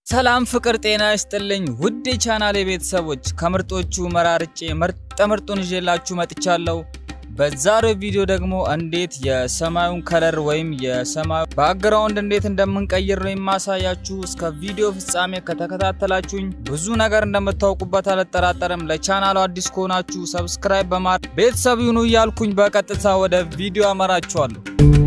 ሰላም ፍቅር ጤና ይስጥልኝ ውድ የቻናሌ ቤተሰቦች ከምርጦቹ መራርጬ ምርጥ ምርጡን ይዤላችሁ መጥቻለሁ። በዛሬው ቪዲዮ ደግሞ እንዴት የሰማዩን ከለር ወይም የሰማዩ ባክግራውንድ እንዴት እንደምንቀይር ነው የማሳያችሁ። እስከ ቪዲዮ ፍጻሜ ከተከታተላችሁኝ ብዙ ነገር እንደምታውቁበት አልጠራጠርም። ለቻናሉ አዲስ ከሆናችሁ ሰብስክራይብ በማድረግ ቤተሰብ ይሁኑ እያልኩኝ በቀጥታ ወደ ቪዲዮ አመራችኋለሁ።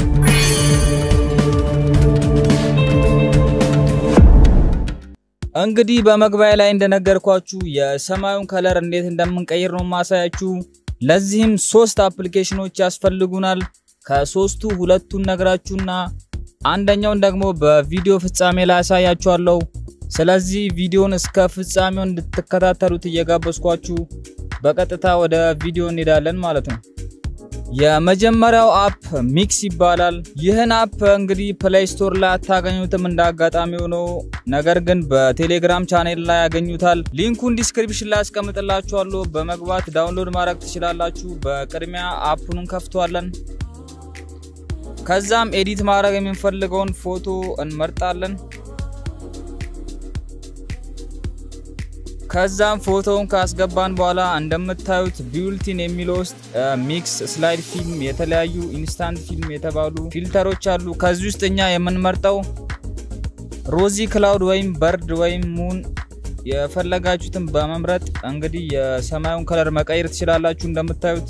እንግዲህ በመግቢያ ላይ እንደነገርኳችሁ የሰማዩን ከለር እንዴት እንደምንቀይር ነው ማሳያችሁ። ለዚህም ሶስት አፕሊኬሽኖች ያስፈልጉናል። ከሶስቱ ሁለቱን ነግራችሁና አንደኛውን ደግሞ በቪዲዮ ፍጻሜ ላይ ያሳያችኋለሁ። ስለዚህ ቪዲዮን እስከ ፍጻሜው እንድትከታተሉት እየጋበዝኳችሁ በቀጥታ ወደ ቪዲዮ እንሄዳለን ማለት ነው። የመጀመሪያው አፕ ሚክስ ይባላል። ይህን አፕ እንግዲህ ፕሌይ ስቶር ላይ አታገኙትም እንደ አጋጣሚ ሆኖ፣ ነገር ግን በቴሌግራም ቻኔል ላይ ያገኙታል። ሊንኩን ዲስክሪፕሽን ላይ አስቀምጥላችኋለሁ። በመግባት ዳውንሎድ ማድረግ ትችላላችሁ። በቅድሚያ አፑን እንከፍተዋለን። ከዛም ኤዲት ማድረግ የምንፈልገውን ፎቶ እንመርጣለን። ከዛም ፎቶውን ካስገባን በኋላ እንደምታዩት ቢውልቲን የሚለው ውስጥ ሚክስ፣ ስላይድ ፊልም፣ የተለያዩ ኢንስታንት ፊልም የተባሉ ፊልተሮች አሉ። ከዚህ ውስጥ እኛ የምንመርጠው ሮዚ ክላውድ ወይም በርድ ወይም ሙን የፈለጋችሁትን በመምረጥ እንግዲህ የሰማዩን ከለር መቀየር ትችላላችሁ እንደምታዩት።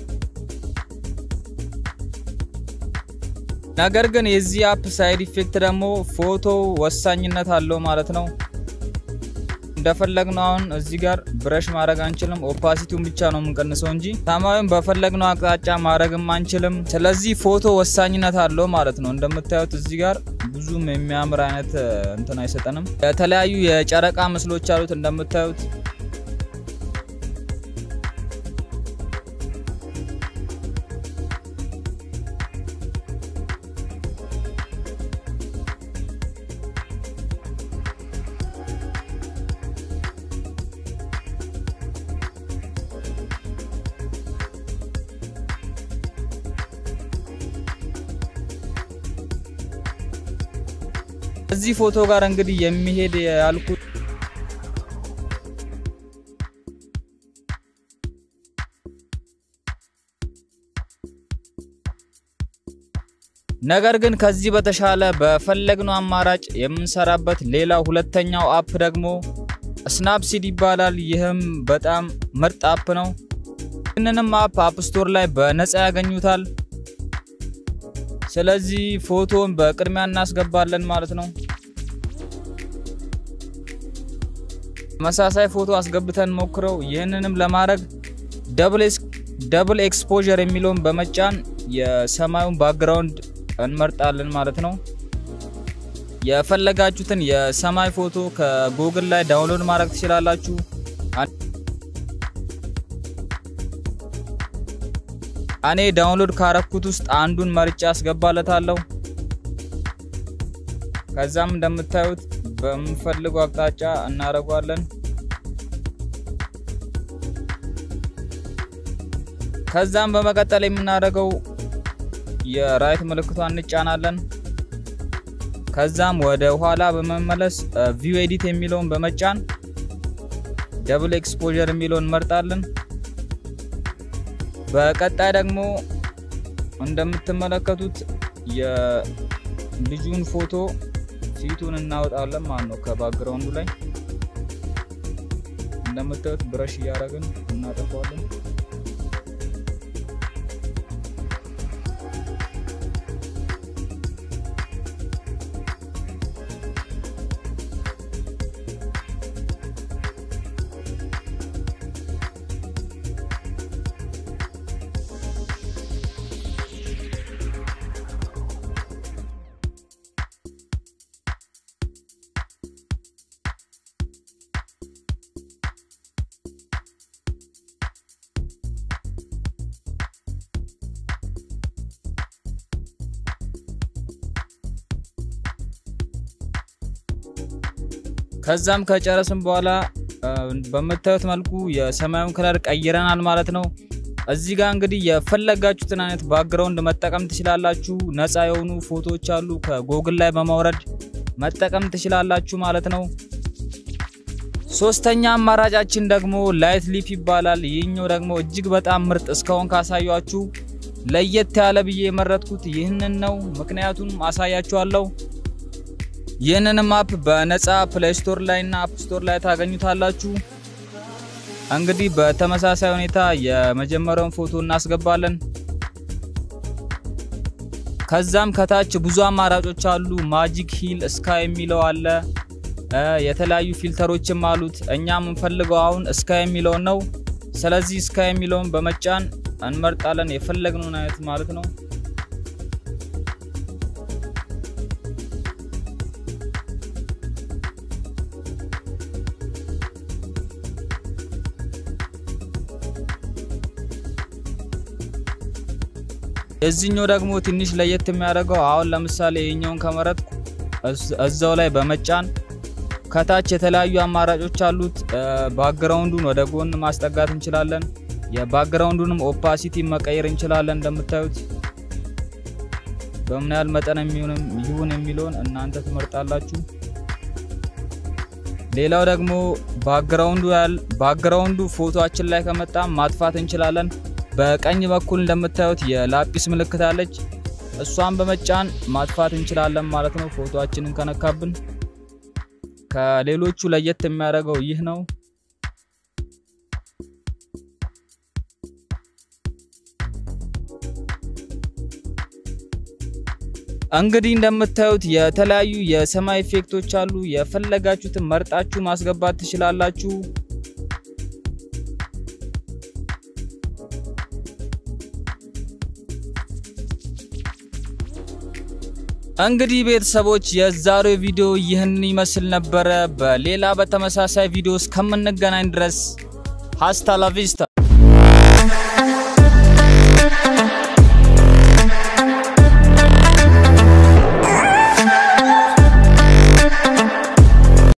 ነገር ግን የዚህ አፕ ሳይድ ኢፌክት ደግሞ ፎቶ ወሳኝነት አለው ማለት ነው። እንደፈለግነው አሁን እዚህ ጋር ብረሽ ማድረግ አንችልም። ኦፓሲቲውን ብቻ ነው የምንቀንሰው እንጂ ሰማዩን በፈለግነው አቅጣጫ ማድረግም አንችልም። ስለዚህ ፎቶ ወሳኝነት አለው ማለት ነው። እንደምታዩት እዚህ ጋር ብዙም የሚያምር አይነት እንትን አይሰጠንም። የተለያዩ የጨረቃ ምስሎች አሉት እንደምታዩት እዚህ ፎቶ ጋር እንግዲህ የሚሄድ ያልኩት ነገር ግን ከዚህ በተሻለ በፈለግነው አማራጭ የምንሰራበት ሌላ ሁለተኛው አፕ ደግሞ ስናፕሲድ ይባላል። ይህም በጣም ምርጥ አፕ ነው። ይህንንም አፕ አፕ ስቶር ላይ በነፃ ያገኙታል። ስለዚህ ፎቶን በቅድሚያ እናስገባለን ማለት ነው። ተመሳሳይ ፎቶ አስገብተን ሞክረው። ይህንንም ለማድረግ ደብል ኤክስፖዠር የሚለውን በመጫን የሰማዩን ባክግራውንድ እንመርጣለን ማለት ነው። የፈለጋችሁትን የሰማይ ፎቶ ከጉግል ላይ ዳውንሎድ ማድረግ ትችላላችሁ። እኔ ዳውንሎድ ካረኩት ውስጥ አንዱን መርጫ አስገባለታለሁ። ከዛም እንደምታዩት በምንፈልገው አቅጣጫ እናደርጓለን። ከዛም በመቀጠል የምናደርገው የራይት ምልክቷን እንጫናለን። ከዛም ወደ ኋላ በመመለስ ቪው ኤዲት የሚለውን በመጫን ደብል ኤክስፖዠር የሚለውን እንመርጣለን። በቀጣይ ደግሞ እንደምትመለከቱት የልጁን ፎቶ ፊቱን እናወጣለን ማለት ነው። ከባክግራውንዱ ላይ እንደምታዩት ብረሽ እያደረግን እናጠፋዋለን። ከዛም ከጨረስን በኋላ በምታዩት መልኩ የሰማዩን ከለር ቀይረናል ማለት ነው። እዚህ ጋር እንግዲህ የፈለጋችሁትን አይነት ባክግራውንድ መጠቀም ትችላላችሁ። ነፃ የሆኑ ፎቶዎች አሉ ከጎግል ላይ በማውረድ መጠቀም ትችላላችሁ ማለት ነው። ሶስተኛ አማራጫችን ደግሞ ላይት ሊፕ ይባላል። ይህኛው ደግሞ እጅግ በጣም ምርጥ እስካሁን ካሳያችሁ ለየት ያለ ብዬ የመረጥኩት ይህንን ነው። ምክንያቱም አሳያችኋለሁ። ይህንንም አፕ በነፃ ፕሌይ ስቶር ላይ እና አፕ ስቶር ላይ ታገኙታላችሁ። እንግዲህ በተመሳሳይ ሁኔታ የመጀመሪያውን ፎቶ እናስገባለን። ከዛም ከታች ብዙ አማራጮች አሉ። ማጂክ ሂል ስካይ የሚለው አለ። የተለያዩ ፊልተሮችም አሉት። እኛ የምንፈልገው አሁን ስካይ የሚለውን ነው። ስለዚህ ስካይ የሚለውን በመጫን እንመርጣለን የፈለግነውን አይነት ማለት ነው። የዚህኛው ደግሞ ትንሽ ለየት የሚያደርገው አሁን ለምሳሌ የኛውን ከመረጥኩ እዛው ላይ በመጫን ከታች የተለያዩ አማራጮች አሉት። ባክግራውንዱን ወደ ጎን ማስጠጋት እንችላለን። የባክግራውንዱንም ኦፓሲቲ መቀየር እንችላለን። እንደምታዩት በምን ያህል መጠን የሚሆንም ይሁን የሚለውን እናንተ ትመርጣላችሁ። ሌላው ደግሞ ባክግራውንዱ ያል ባክግራውንዱ ፎቶአችን ላይ ከመጣ ማጥፋት እንችላለን። በቀኝ በኩል እንደምታዩት የላጲስ ምልክት አለች። እሷን በመጫን ማጥፋት እንችላለን ማለት ነው፣ ፎቶአችንን ከነካብን። ከሌሎቹ ለየት የሚያደርገው ይህ ነው። እንግዲህ እንደምታዩት የተለያዩ የሰማይ ኢፌክቶች አሉ። የፈለጋችሁትን መርጣችሁ ማስገባት ትችላላችሁ። እንግዲህ ቤተሰቦች የዛሬው ቪዲዮ ይህንን ይመስል ነበረ። በሌላ በተመሳሳይ ቪዲዮ እስከምንገናኝ ድረስ ሀስታ ላቪስታ